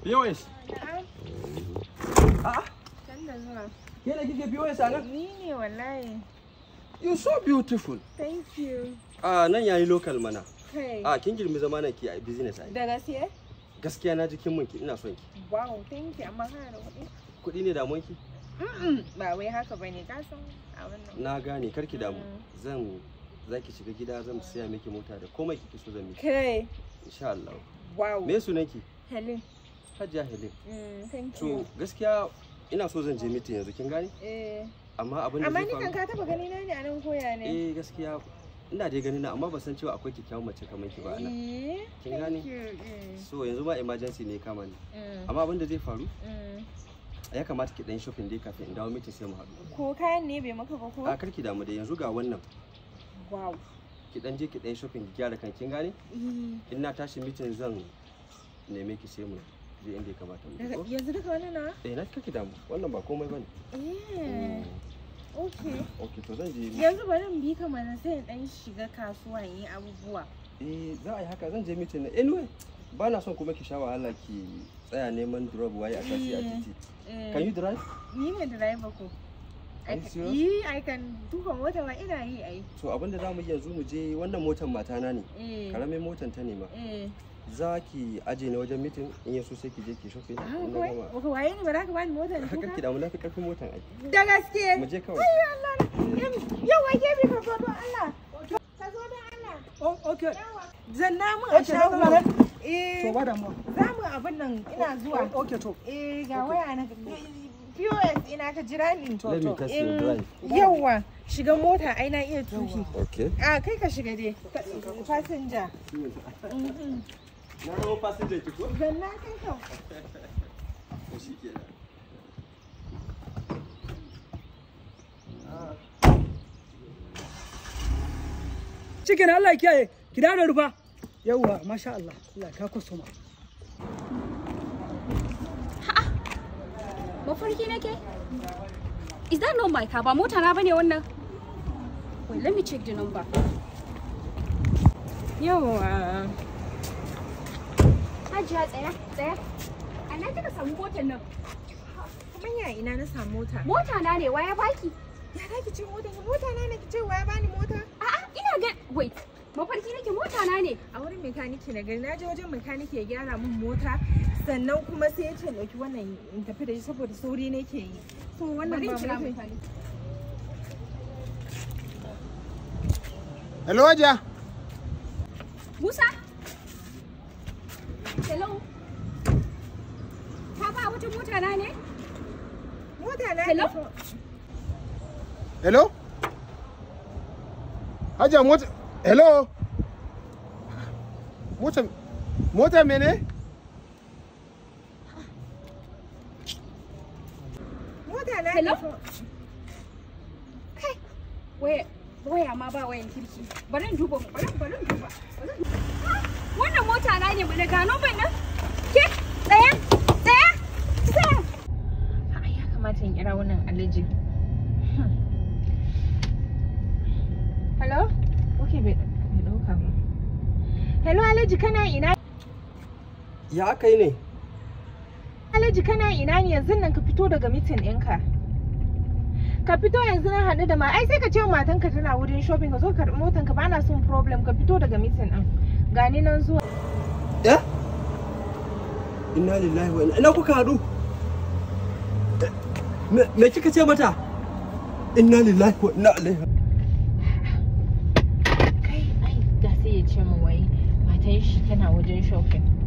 POS. A'a, Can da zuwa. ke da kike POS a nan? Ni ne wallahi. You so beautiful. Thank you. Ah, nan yayi local mana. Kai. Ah, kin girmi zama nan ki a business ai. Da gaske? Gaskiya na ji kin mun ki ina son ki. Wow, thank you. Amma kana da kuɗi? Kuɗi ne damuwan ki? Mm-mm, Ba wai haka bane, ka san abin nan. Na gane kar ki damu. Mm. Zan za ki shiga gida zan siya miki mota da komai kike so zan miki. Kai. Insha Allah. Wow. Me sunan ki? Helen. Hajiya Helen. Mm, thank To you. gaskiya ina so zan je meeting yanzu kin gane? Eh. Amma abin da Amma zai ni kan faru. ka taba gani na ne a nan koya ne? Eh gaskiya ina dai gani na amma ban san cewa akwai kyakkyawan mace kamar ki ba a nan. Eh. Kin gane? Thank you. Mm, So yanzu ma emergency ne kama ni. mm, Amma abin da zai faru mm. ya kamata ki dan shopping dai kafin in dawo meeting sai mu haɗu. Ko kayan ne bai maka ba ko? A karki damu dai yanzu ga wannan Wow. ki dan je ki dan shopping ki gyara kan kin gane? Eh. In na tashi meeting zan neme ki sai mu je inda ya kamata mu je. Daga- ko? Yanzu duka wani na? Eh na karki damu wannan ba komai bane. Eh. Okay. Okay to zan je Yanzu bari in bi ka mana sai in dan shiga kasuwa in yi abubuwa. eh za a yi haka zan je meeting na anyway ba na son kuma ki sha wahala ki tsaya neman drop waye a taxi a Eh. titi. Eh, Can you drive? Ni ne driver ko. Are you I- serious? Yi, I can tuka mota ma ina yi ai. To abinda za mu yi yanzu mu je wannan motar matana ne. Eh. Karamin motar ta ne ma. Eh. Za ki aje ni wajen meeting in yaso sai ki je ki shopping. Ah, in na kawai? gama. Baka waye ni ba za ka bani mota in Haka ki tuka? damu na fi karfin motar ai. Da gaske. Mu je kawai. Ayyo Allah. Yau wai ke bi ka zo don Allah. Ka zo don Allah. Oh, okay. Yawa. Zanna mun a Okay, shago. na zama Eh. To ba damuwa. Za mu abin nan ina zuwa. Oh, Okay, to. Eh ga waya na POS ina ka jira ni. Let me test your In- drive. Yawwa shiga mota ai na iya tuki. Okay. A kai ka shiga dai. Fasinja. Na zama passenger ki ko? Zanna kai ka. To shikenan. Cikin Allah ya kiyaye. Ki da rufa. Yawwa, masha Allah. Allah ka kusuma. Mafarki nake? Is that not my car? Ba mota na bane wannan? Wait, let me check the number. Yawwa. Hajiya tsaya, tsaya. A na kika samu motar nan. Kuma ya ina na samu mota. Mota na ne, waya baki? Ya za ki ce mota? Mota na ne ki ce wa ya bani mota? A'a, ina ga wait. Mafarki nake mota na ne. A wurin mekaniki na gari na je wajen mekaniki ya gyara min mota sannan kuma sai ya ce in ɗauki wannan in tafi da shi saboda sauri nake yi. So wannan Bari in ba kira mota- mutane. Hello, Hajiya. Musa? Hello? Ka ba wata mota na ne? Mota na Hello? ne so- Hello? Hajiya mota. Hello? Mota. Mota mene? Mota na Hello? ne so- Kai. Waya waya ma ba wayan kirki. Bari in duba, bari bari in duba. bari in duba. Ah, Wannan mota na ne mana gano ban nan? Ke? Tsaya, tsaya, tsaya. A'a, ya kamata in kira wannan alaji. Hello? Okay, bai bai ɗauka ba. Hello Alhaji kana ina? Ya aka yi ne? Alhaji kana ina ne yanzu nan ka fito daga mitin ɗinka. Ka fito yanzu na haɗu da ma ai sai ka ce wa matanka tana wurin shopping ka zo ka karɓi motanka ba na son problem ka fito daga mitin ɗin. Gani nan zuwa. Ya? Inna lillahi wa inna ina kuka haɗu? Eh, Me me kika ce mata? Inna lillahi wa inna ilaihi Kai ai ga sai ya ce min wai matan shi tana wajen shopping.